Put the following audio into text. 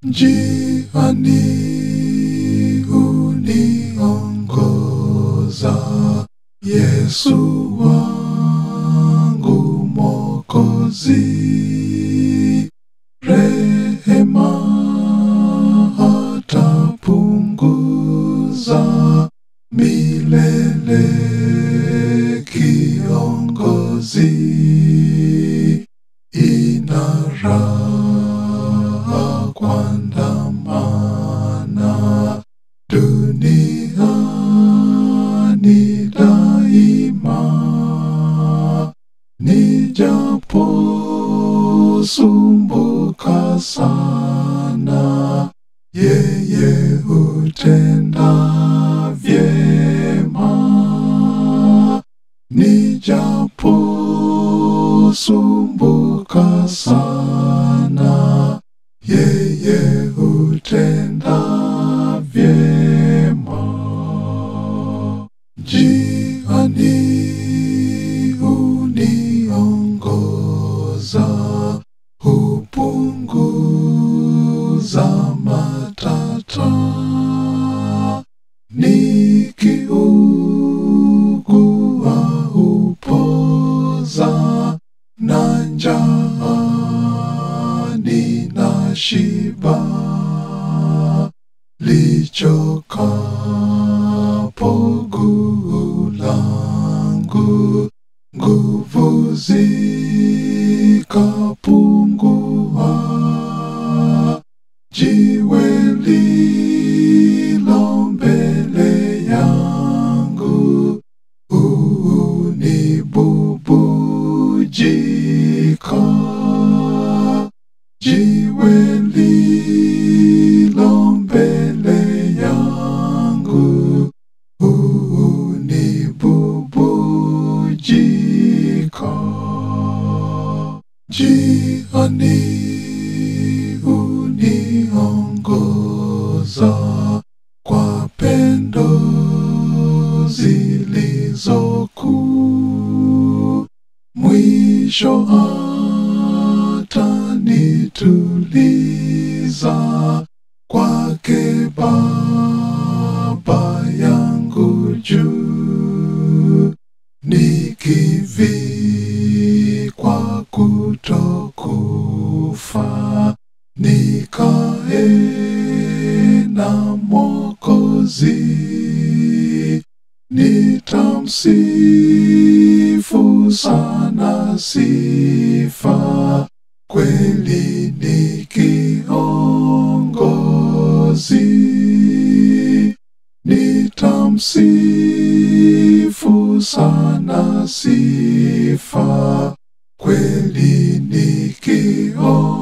njiani uniongoza Yesu wangu Mwokozi, rehema hatapunguza milele kiongozi, ina raha kuandamana duniani daima, nijaposumbuka sana, yeye hutenda vyema, nijaposumbuka sana, yeye hutenda vyema. Njiani uniongoza, hupunguza matata, nikiugua hupoza, na njaa ninashiba, lichokapo guu langu, nguvu zikapungua, jiwe lilo mbele yangu unibubujika, jiwe lilo mbele yangu unibubujika, jiani uniongoza kwa pendo zilizokuu, mwisho atanituliza kwake Baba yangu juu, nikivikwa kutokufa, nikae na Mwokozi, nitamsifu sana sifa, kweli ni kiongozi, nitamsifu sana sifa, kweli ni kiongozi.